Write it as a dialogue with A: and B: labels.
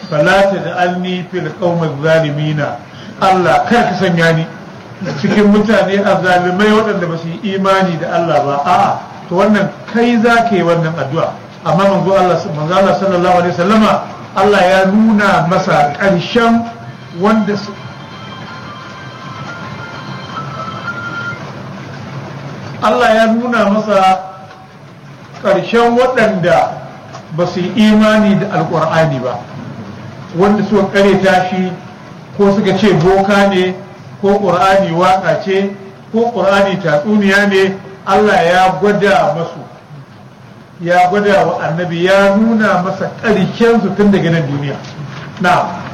A: fala taj'alni fil qaumaz zalimina Allah kar ka sanya ni cikin mutane azzalimai waɗanda ba su yi imani da Allah ba a'a to wannan kai za ka yi wannan addu'a amma manzo Allah manzo Allah sallallahu alaihi wasallama Allah ya nuna masa ƙarshen wanda Allah ya nuna masa ƙarshen waɗanda ba su yi imani da alƙur'ani ba wanda suka ƙareta shi ko suka ce boka ne ko ƙur'ani waƙa ce ko ƙur'ani tatsuniya ne Allah ya gwada masu ya gwada wa annabi ya nuna masa ƙarshen su tun daga nan duniya na